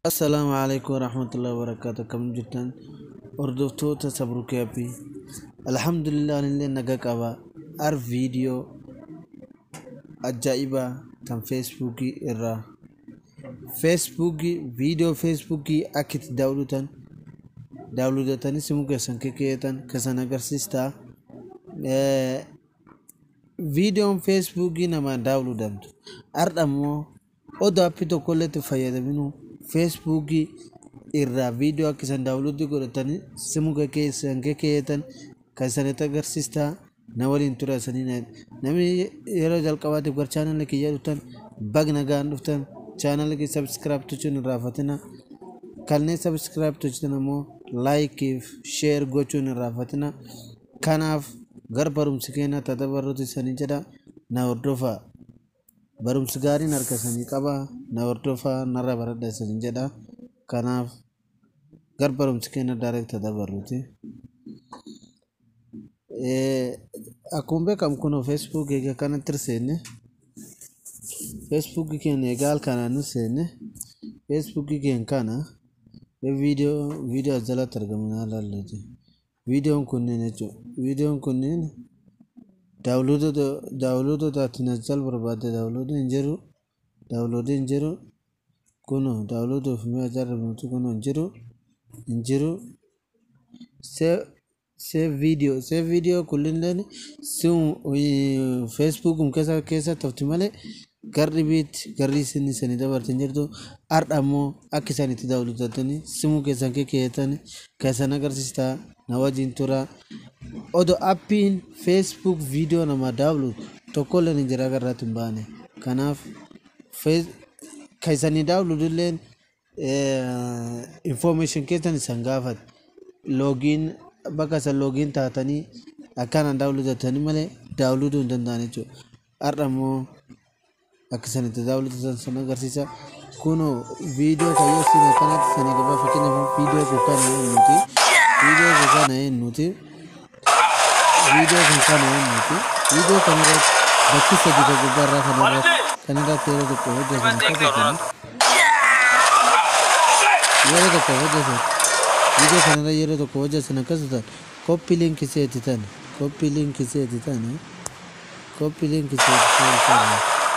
Assalaamu calaykum waraxmatullaahi wabarakaatu kam jirtan hordoftoota sabrukeepi alhamdulillah anillee naga qaba ar viidiyoo ajaa'ibaa tan feesbuukii irraa feesbuukii viidiyoo feesbuukii akka itti daawwatan daawwatatanii simuu keessan kekeetan kasan agarsiistaa viidiyoon feesbuukii namaan daawwatamtu har'a immoo odoo appii tokkollee itti fayyadaminu feesbuukii irraa viidiyoo akka isan daawwatii godhatanii simuu keessan kekeetan kan isanitti agarsiistaa na waliin tura isanii namni yeroo jalqabaatiif gara chaanalii kiyya dhuftan bag nagaan dhuftan chaanalii kiyya sabskiraayib gochuun hin raafatina kanneen sabskiraayib gochutan immoo laayikiif sheer gochuun hin raafatina kanaaf gara barumsi keenya tata barroota isanii jedha na hordofaa barumsi gaariin harka isanii qaba na hordofaa narra baradha isanii jedha kanaaf gara barumsi keenya daayireekt tata barruuti. akkuma beekamu kun feesbuuk egaa kanatti seenne feesbuuk keenya egaa halkanaan seenne feesbuuk keenya kana viidiyoo viidiyoo as jalatti argaman ilaalluuti viidiyoon kunneen jechuudha viidiyoon kunneen daawuloodota daawuloodota ati as jala barbaadde daawuloodii hin jiru daawuloodii hin jiru kun daawuloodii ofii ajaa'ibsiisu kun hin jiru hin jiru save video save video kullilleen simu facebook keessa keessa tofti malee garri biitti garri isin isanii dabartin jirtu har'a immoo akka isaan itti daawwatatanii simuu keessan kekeetanii keessan agarsiistaa na wajjin tura odoo appiin facebook video nama daawwatu tokkollee ni jira garraatti hin baane kanaaf kan isanii daawwatulleen information keessan isan gaafate loogiin bakka isa loogiin taatanii akkanaan daawwatatanii malee daawwatuu hin danda'an jechuudha. Har'a immoo akka isaan itti daawwatan sana agarsiisa. Kun viidiyoo kan yoo isin akkanatti sana gabaa fakkeenyaaf viidiyoo kun kana yoo nuti viidiyoo kun kana yoo nuti viidiyoo kun kana yoo nuti viidiyoo kana irratti bakki sadi kan gubbaarraa kana irratti kan irratti yeroo tokko hojjetan hojjetan yeroo tokko hojjetan viidiyoo kanarra yeroo tokko hojjetan akkasumas koppii liinkii seeti tan koppii liinkii seeti tan koppii liinkii seeti tan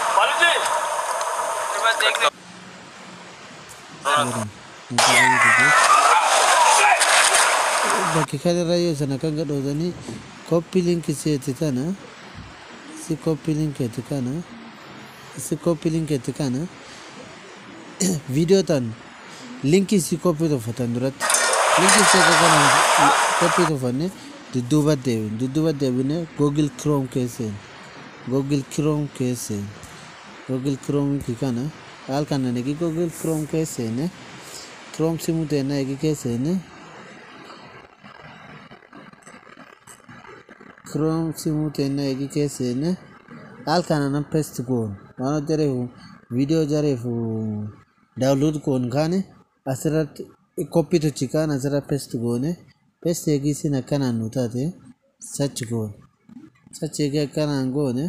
bakki kanarra yoo sana kan gadhootanii koppii liinkii seeti tana si koppii linkeeti kana si koppii linkeeti kana viidiyoo tan linkii si koppii toffatan duratti linkii seeta kana koppii toffanne dudduuba deebine dudduuba deebine googil kiroom keesseen googil kiroom keesseen googil kiroom kana haal kana negi googil kiroom keesseen kiroom simu teena egi keesseen kiroom simu teena egi keesseen haal kana nan pest goon waan jareefu viidiyoo jareefu daawunlood goon kaane asirratti koppii tochi kaan asirra pest goone pest eegii sin akkanaan nu taate sachi goone sachi eegee akkanaan goone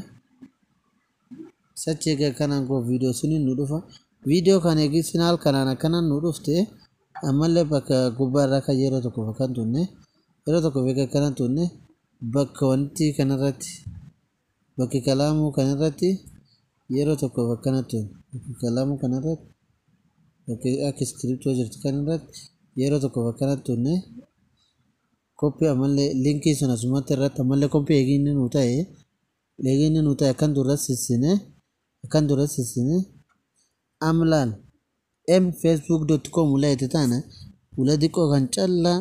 sachi eegee akkanaan goone viidiyoo suniin nu dhufa viidiyoo kan eegii sin haal kanaan akkanaan nu dhufte ammallee bakka gubbaarraa kan yeroo tokko fakkan tunne yeroo tokko beeka akkanaan tunne bakka wanti kanarratti bakki kalaamuu kanarratti yeroo tokko akkana tunne bakki kalaamuu kanarratti bakki akka iskiriptoo jirtu kanarratti yeroo tokko akkanatti tunne koppii ammallee linkii sun asumatti irratti ammallee koppii eeginni nu ta'e eeginni nu ta'e akkan dura sissine akkan dura sissine amlaal m facebook dot com ulayte taana ula diqqoo kan callaa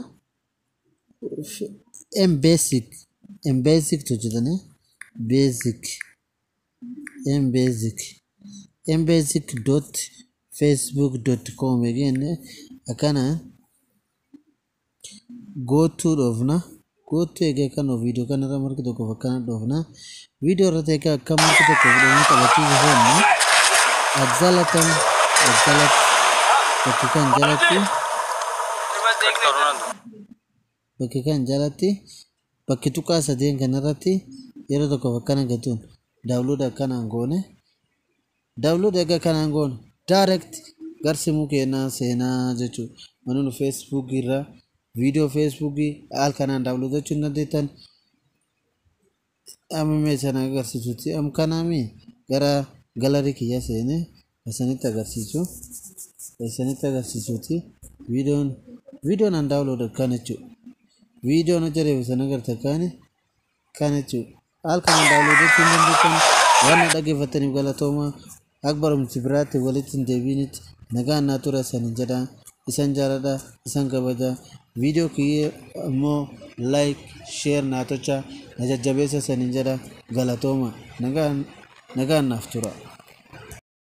m basic m basic hojjetane basic m basic m basic dot facebook dot com again akkana gootuu dhoofna gootuu egaa kan viidiyoo kanarra margi tokko fakkana dhoofna viidiyoo irratti egaa akka margi tokko fudhanii taphachiisu fenna ajjalatan ajjalat bakki kan jalatti bakki kan jalatti bakki tuqaa sadeen kanarratti yeroo tokko fakkana gatuun daawluud akkanaan goone daawluud egaa kanaan goone direct garsimuu keenyaa seenaa jechuudha. Manni nu feesbuukii irraa viidiyoo feesbuukii haal kanaan daawwatachuu hin dandeettan. Amma sana agarsiisutti am kanaami gara galarii kiyya seenee isinitti agarsiisu. Isinitti agarsiisutti viidiyoon viidiyoon an daawwatu kan jechuudha. Viidiyoon hojjetame sana agartan kan kan jechuudha. Haal kanaan daawwatachuu hin dandeettan waan dhaggeeffataniif galatooma akka barumsi biraatti walitti hin deebiinitti nagaan naa tura isaanii jedha isan jaaladha isan kabaja viidiyoo kiyya immoo laayik sheer naa tocha na jajjabeessa isaanii jedha galatooma nagaan nagaan naaf tura.